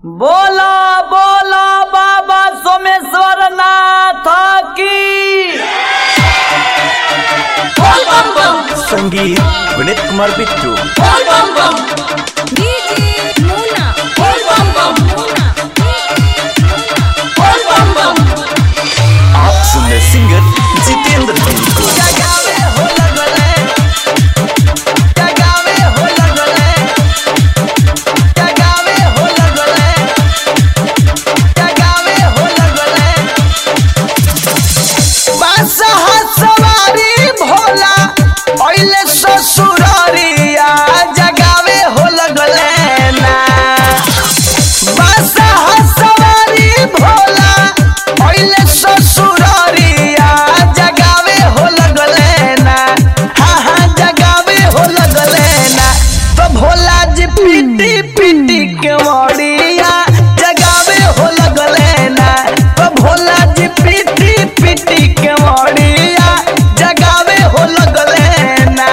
बोला बोला बाबा सोमेश्वर नाथ की संगीत विनीत कुमार बिट्टू डीजे मुन्ना मुन्ना आप सुन रहे सिंगर जितेंद्र गिरी को जगावे हो लगले जगावे हो लगले जगावे हो लगले जगावे हो लगले बादशाह सवारी भोला ओइले ससुरारिया जगावे हो लगले ना बादशाह सवारी भोला ओइले ससुरारिया जगावे हो लगले ना हाँ हाँ जगावे हो लगले ना तो भोला जी पीटी पीटी के मड़िया जगावे हो लगले ना तो भोला जी पीटी पीटी के मड़िया जगावे हो लगले ना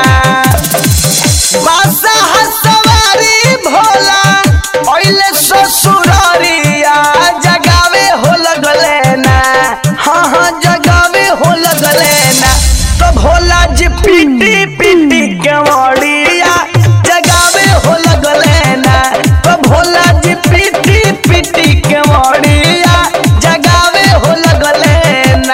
बादशाह सवारी भोला ओइले ससुरारिया जगावे हो लगले ना हाँ हाँ जगावे हो लगले ना तो भोला जी पीटी पीटी के मड़िया जगावे हो लगले ना तो भोला जी पीटी पीटी के मड़िया जगावे हो लगले ना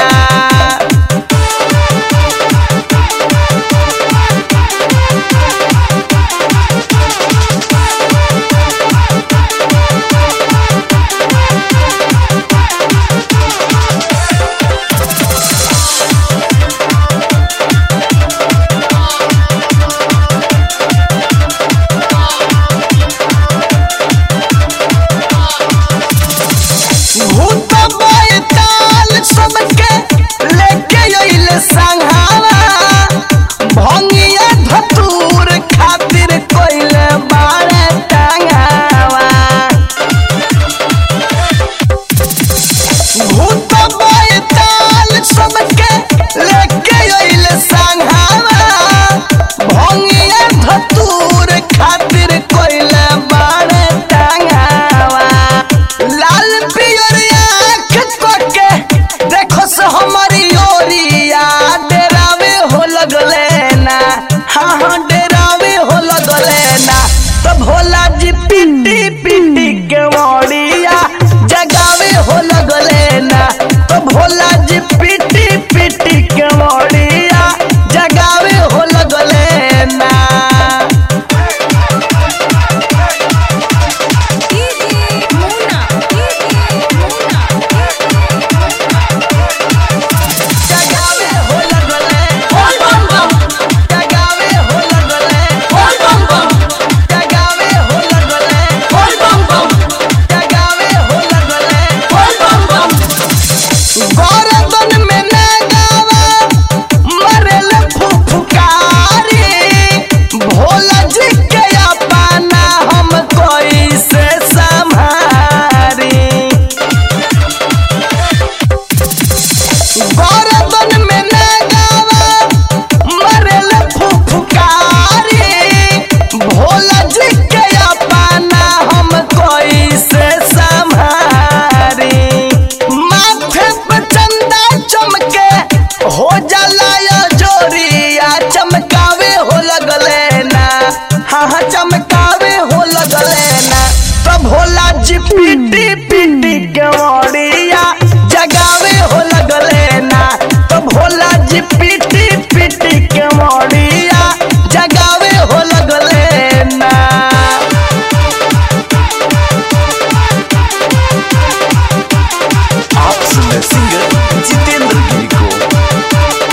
भूत बैताल सबके लेके अइले संघावा भंगिया धतूर खातिर कोइले बारे टांगावा भूत बैताल सबके लेके अइले संघावा भंगिया धतूर खातिर कोइले बारे टांगावा लाल पियर आँख कोके देखो से हमारी ओरिया डेरावे हो लगले ना हाँ हाँ डेरावे हो लगले ना तो भोला जी पिटी पिटी के मोड़िया जगावे हो लगले ना तो भोला जी पिटी पिटी के मोड़िया जगावे हो लगले ना डीजे मुन्ना मुन्ना जगावे हो लगले बोल बम बम जगावे हो लगले बोल बम बम जगावे हो लगले बोल बम बम जगावे हो लगले बोल बम बम गौरवन में न गावा मरल फुफकारी भोला जी के अपना हम कोई से संभारी गौरवन में न गावा मरल फुफकारी भोला जी के अपना हम कोई से संभारी माथे पे चंदा चमके हो जाला या जोरिया चमकावे हो लगले ना हाँ हाँ चमकावे हो लगले ना तो भोला जी पीटी पीटी के मोड़िया जगावे हो लगले ना तो भोला जी पीटी पीटी के मोड़िया जगावे हो लगले ना आप सुन रहे सिंगर जितेंद्र गिरी को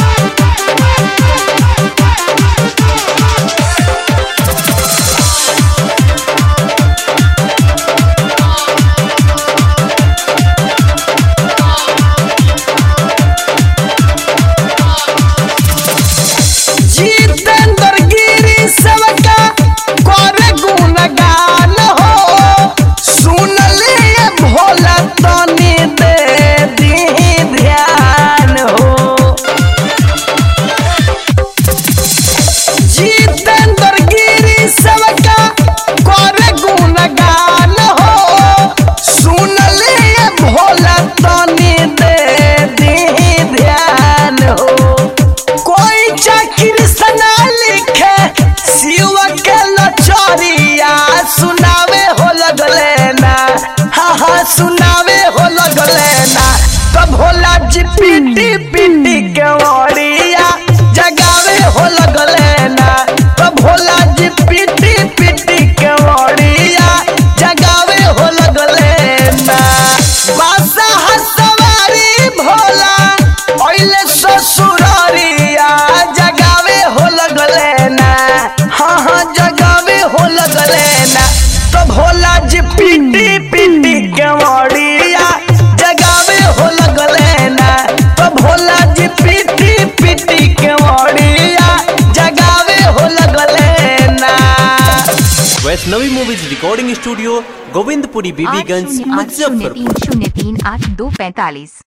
भोला जी पीटी पीटी केवड़िया जगावे हो लगले ना तो भोला जी पीटी पीटी केवड़िया जगावे हो लगले ना Vaishnavi movies recording studio Govindpuri आठ बीबीगंज शून्य आठ शून्य मुजफ्फरपुर तीन शून्य तीन आठ दो पैंतालीस